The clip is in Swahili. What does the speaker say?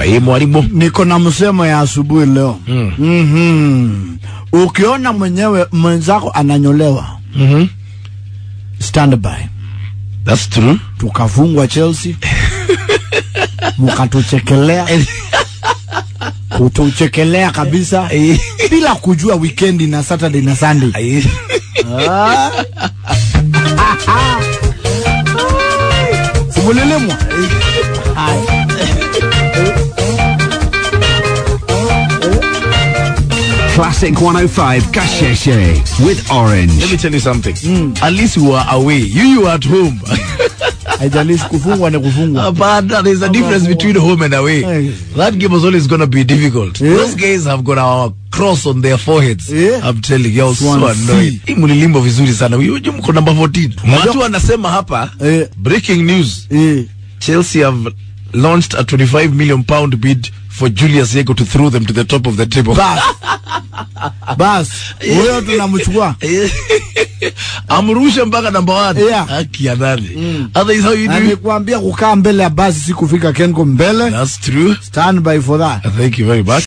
Ai mwalimu. niko na msemo ya asubuhi leo Mm. mm ukiona mwenyewe mwenzako ananyolewa Mhm. stand by That's true. tukafungwa Chelsea mukatuchekelea kutuchekelea kabisa Ai. bila kujua weekend na Saturday na Sunday Ai. Ah. simulilimwa Haya. Classic 105 Kasheshe with Orange. Let me tell you something. At least you are away. You you are at home. haijalishi kufungwa ni kufungwa But there's a difference between home and away. Hey. That game was always going to be difficult. Yeah. Those guys have got our cross on their foreheads. Yeah. I'm telling you, I was so Swansea. annoyed. Hii mlilimbo vizuri sana. Huyu mko number 14. Watu wanasema hapa Eh. breaking news. Eh. Chelsea have launched a 25 million pound bid for Julius Yego to throw them to the top of the table. bas bas huyo tunamchukua amrushe mpaka number one. Yeah. Haki ya nani? Otherwise how you na do? nikuambia kukaa mbele ya basi si kufika kenko mbele That's true. stand by for that Thank you very much.